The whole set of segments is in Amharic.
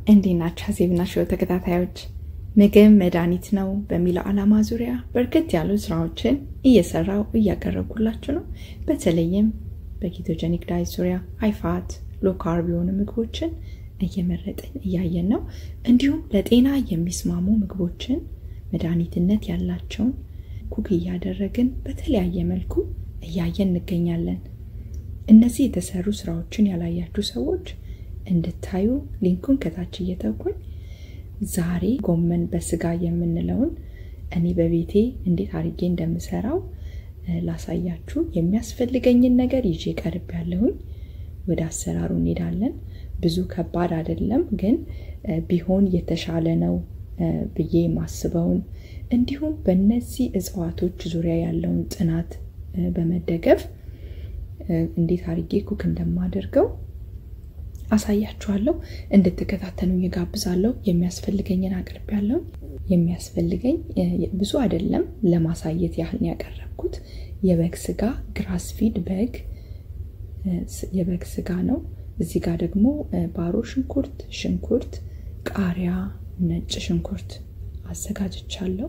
እንዴት ናችሁ? ሀዜብና ሾው ተከታታዮች ምግብ መድኃኒት ነው በሚለው ዓላማ ዙሪያ በርከት ያሉ ስራዎችን እየሰራው እያቀረብኩላችሁ ነው። በተለይም በኬቶጀኒክ ዳይት ዙሪያ ሃይፋት ሎ ካርብ የሆኑ ምግቦችን እየመረጥን እያየን ነው። እንዲሁም ለጤና የሚስማሙ ምግቦችን መድኃኒትነት ያላቸውን ኩክ እያደረግን በተለያየ መልኩ እያየን እንገኛለን። እነዚህ የተሰሩ ስራዎችን ያላያችሁ ሰዎች እንድታዩ ሊንኩን ከታች እየተውኩኝ ዛሬ ጎመን በስጋ የምንለውን እኔ በቤቴ እንዴት አድርጌ እንደምሰራው ላሳያችሁ የሚያስፈልገኝን ነገር ይዤ ቀርብ ያለሁኝ። ወደ አሰራሩ እንሄዳለን። ብዙ ከባድ አይደለም፣ ግን ቢሆን የተሻለ ነው ብዬ የማስበውን እንዲሁም በእነዚህ እጽዋቶች ዙሪያ ያለውን ጥናት በመደገፍ እንዴት አድርጌ ኩክ እንደማደርገው አሳያችኋለሁ። እንድትከታተሉ እጋብዛለሁ። የሚያስፈልገኝን አቅርብ ያለው የሚያስፈልገኝ ብዙ አይደለም፣ ለማሳየት ያህል ነው ያቀረብኩት። የበግ ስጋ ግራስ ፊድ በግ የበግ ስጋ ነው። እዚህ ጋር ደግሞ ባሮ ሽንኩርት፣ ሽንኩርት፣ ቃሪያ፣ ነጭ ሽንኩርት አዘጋጅቻለሁ።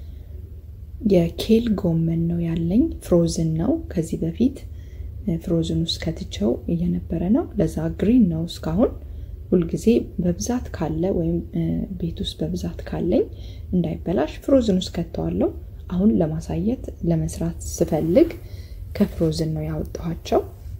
የኬል ጎመን ነው ያለኝ፣ ፍሮዝን ነው ከዚህ በፊት ፍሮዝን ውስጥ ከትቸው እየነበረ ነው። ለዛ ግሪን ነው እስካሁን። ሁልጊዜ በብዛት ካለ ወይም ቤት ውስጥ በብዛት ካለኝ እንዳይበላሽ ፍሮዝን ውስጥ ከተዋለው። አሁን ለማሳየት ለመስራት ስፈልግ ከፍሮዝን ነው ያወጣኋቸው።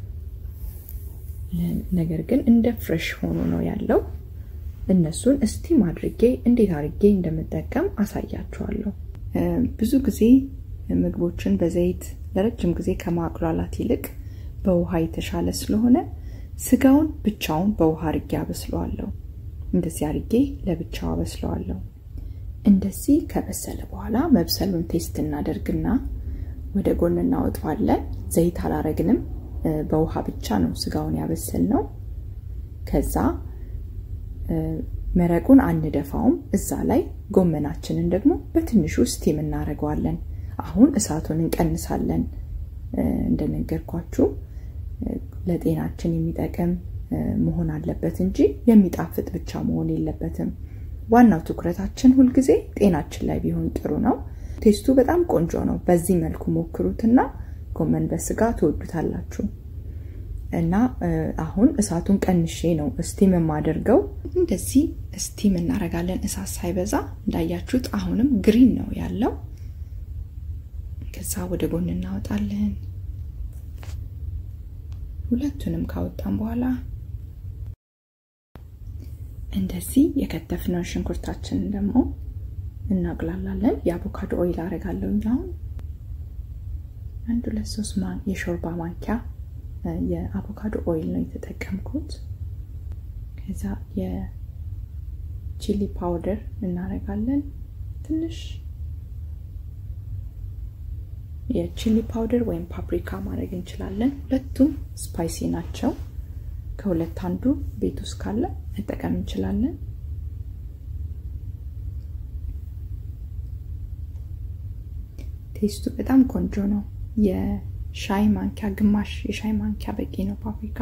ነገር ግን እንደ ፍሬሽ ሆኖ ነው ያለው። እነሱን እስቲም አድርጌ እንዴት አድርጌ እንደምጠቀም አሳያችኋለሁ። ብዙ ጊዜ ምግቦችን በዘይት ለረጅም ጊዜ ከማቁላላት ይልቅ በውሃ የተሻለ ስለሆነ ስጋውን ብቻውን በውሃ አርጌ አበስለዋለሁ። እንደዚህ አርጌ ለብቻው አበስለዋለሁ። እንደዚህ ከበሰለ በኋላ መብሰሉን ቴስት እናደርግና ወደ ጎን እናወጣዋለን። ዘይት አላረግንም፣ በውሃ ብቻ ነው ስጋውን ያበሰል ነው። ከዛ መረቁን አንደፋውም። እዛ ላይ ጎመናችንን ደግሞ በትንሹ ስቲም እናደርገዋለን። አሁን እሳቱን እንቀንሳለን። እንደነገርኳችሁ ለጤናችን የሚጠቅም መሆን አለበት እንጂ የሚጣፍጥ ብቻ መሆን የለበትም። ዋናው ትኩረታችን ሁልጊዜ ጤናችን ላይ ቢሆን ጥሩ ነው። ቴስቱ በጣም ቆንጆ ነው። በዚህ መልኩ ሞክሩትና ጎመን በስጋ ትወዱታላችሁ። እና አሁን እሳቱን ቀንሼ ነው ስቲም የማደርገው። እንደዚህ ስቲም እናደርጋለን፣ እሳት ሳይበዛ እንዳያችሁት። አሁንም ግሪን ነው ያለው። ከዛ ወደ ጎን እናወጣለን። ሁለቱንም ካወጣን በኋላ እንደዚህ የከተፍነውን ሽንኩርታችንን ደግሞ እናቅላላለን። የአቮካዶ ኦይል አረጋለሁ። አሁን አንድ ሁለት ሶስት የሾርባ ማንኪያ የአቮካዶ ኦይል ነው የተጠቀምኩት። ከዛ የቺሊ ፓውደር እናረጋለን ትንሽ የቺሊ ፓውደር ወይም ፓፕሪካ ማድረግ እንችላለን። ሁለቱም ስፓይሲ ናቸው። ከሁለት አንዱ ቤት ውስጥ ካለ መጠቀም እንችላለን። ቴስቱ በጣም ቆንጆ ነው። የሻይ ማንኪያ ግማሽ የሻይ ማንኪያ በቂ ነው ፓፕሪካ።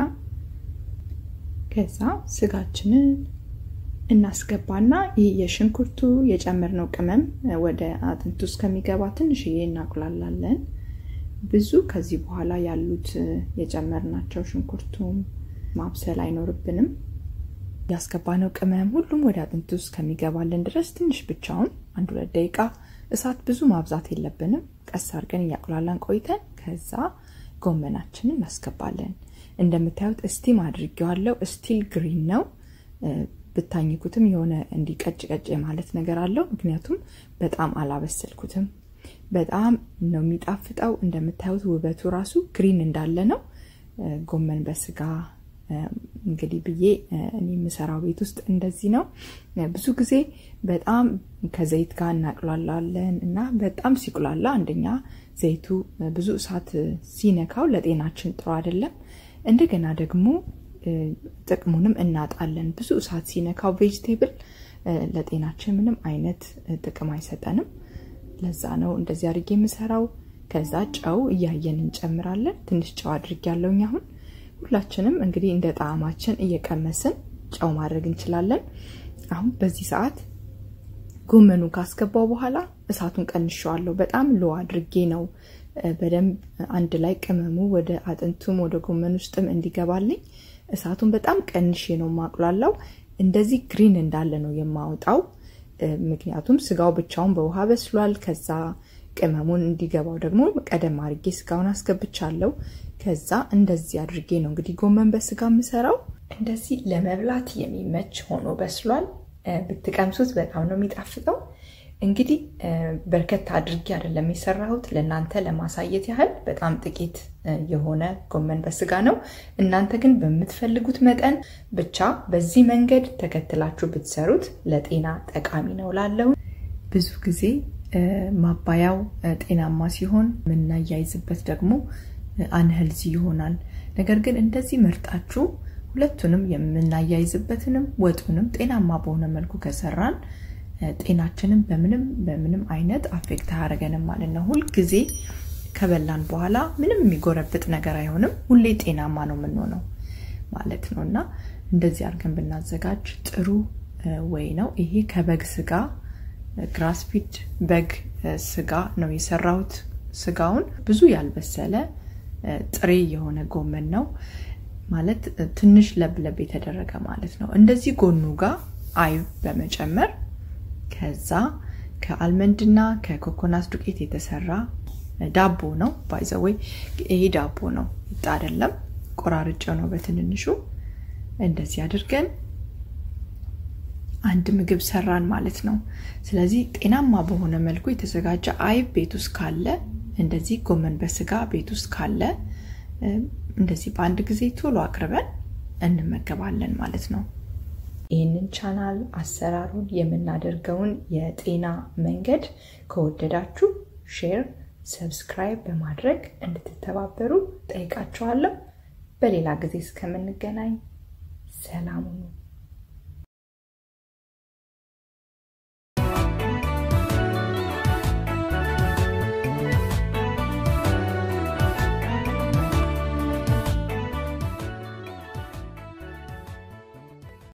ከዛ ስጋችንን እናስገባና ይህ የሽንኩርቱ የጨመርነው ቅመም ወደ አጥንቱ ውስጥ ከሚገባ ትንሽዬ እናቁላላለን። ብዙ ከዚህ በኋላ ያሉት የጨመርናቸው ሽንኩርቱም ማብሰል አይኖርብንም። ያስገባነው ቅመም ሁሉም ወደ አጥንቱ ውስጥ ከሚገባልን ድረስ ትንሽ ብቻውን አንድ ሁለት ደቂቃ እሳት ብዙ ማብዛት የለብንም። ቀስ አድርገን እያቁላላን ቆይተን ከዛ ጎመናችንን እናስገባለን። እንደምታዩት እስቲም አድርጌዋለሁ። ስቲል ግሪን ነው። ብታኝኩትም የሆነ እንዲቀጭ ቀጭ ማለት ነገር አለው። ምክንያቱም በጣም አላበሰልኩትም። በጣም ነው የሚጣፍጠው። እንደምታዩት ውበቱ ራሱ ግሪን እንዳለ ነው። ጎመን በስጋ እንግዲህ ብዬ እኔ የምሰራው ቤት ውስጥ እንደዚህ ነው። ብዙ ጊዜ በጣም ከዘይት ጋር እናቅላላለን እና በጣም ሲቁላላ አንደኛ ዘይቱ ብዙ እሳት ሲነካው ለጤናችን ጥሩ አይደለም። እንደገና ደግሞ ጥቅሙንም እናጣለን። ብዙ እሳት ሲነካው ቬጅቴብል ለጤናችን ምንም አይነት ጥቅም አይሰጠንም። ለዛ ነው እንደዚህ አድርጌ የምሰራው። ከዛ ጨው እያየን እንጨምራለን። ትንሽ ጨው አድርጌ ያለውኝ አሁን ሁላችንም እንግዲህ እንደ ጣዕማችን እየቀመስን ጨው ማድረግ እንችላለን። አሁን በዚህ ሰዓት ጎመኑ ካስገባው በኋላ እሳቱን ቀንሸዋለሁ። በጣም ሎ አድርጌ ነው በደንብ አንድ ላይ ቅመሙ ወደ አጥንቱም ወደ ጎመን ውስጥም እንዲገባልኝ እሳቱን በጣም ቀንሼ ነው ማቁላላው። እንደዚህ ግሪን እንዳለ ነው የማወጣው። ምክንያቱም ስጋው ብቻውን በውሃ በስሏል። ከዛ ቅመሙን እንዲገባው ደግሞ ቀደም አድርጌ ስጋውን አስገብቻለሁ። ከዛ እንደዚህ አድርጌ ነው እንግዲህ ጎመን በስጋ የምሰራው። እንደዚህ ለመብላት የሚመች ሆኖ በስሏል። ብትቀምሱት በጣም ነው የሚጣፍጠው። እንግዲህ በርከት አድርጌ አይደለም የሰራሁት ለእናንተ ለማሳየት ያህል በጣም ጥቂት የሆነ ጎመን በስጋ ነው። እናንተ ግን በምትፈልጉት መጠን ብቻ በዚህ መንገድ ተከትላችሁ ብትሰሩት ለጤና ጠቃሚ ነው ላለው ብዙ ጊዜ ማባያው ጤናማ ሲሆን የምናያይዝበት ደግሞ አንህልዚ ይሆናል። ነገር ግን እንደዚህ መርጣችሁ ሁለቱንም የምናያይዝበትንም ወጡንም ጤናማ በሆነ መልኩ ከሰራን ጤናችንን በምንም በምንም አይነት አፌክት አያደርገንም ማለት ነው። ሁልጊዜ ከበላን በኋላ ምንም የሚጎረብጥ ነገር አይሆንም። ሁሌ ጤናማ ነው የምንሆነው ማለት ነው እና እንደዚህ አድርገን ብናዘጋጅ ጥሩ ወይ ነው። ይሄ ከበግ ስጋ ግራስፊድ በግ ስጋ ነው የሰራሁት። ስጋውን ብዙ ያልበሰለ ጥሬ የሆነ ጎመን ነው ማለት ትንሽ ለብለብ የተደረገ ማለት ነው። እንደዚህ ጎኑ ጋር አይብ በመጨመር ከዛ ከአልመንድና ከኮኮናት ዱቄት የተሰራ ዳቦ ነው። ባይዘወይ ይሄ ዳቦ ነው ይጣ አይደለም፣ ቆራርጬው ነው በትንንሹ። እንደዚህ አድርገን አንድ ምግብ ሰራን ማለት ነው። ስለዚህ ጤናማ በሆነ መልኩ የተዘጋጀ አይብ ቤት ውስጥ ካለ እንደዚህ ጎመን በስጋ ቤት ውስጥ ካለ እንደዚህ በአንድ ጊዜ ቶሎ አቅርበን እንመገባለን ማለት ነው። ይህንን ቻናል አሰራሩን የምናደርገውን የጤና መንገድ ከወደዳችሁ ሼር፣ ሰብስክራይብ በማድረግ እንድትተባበሩ ጠይቃችኋለሁ። በሌላ ጊዜ እስከምንገናኝ ሰላም ሁኑ።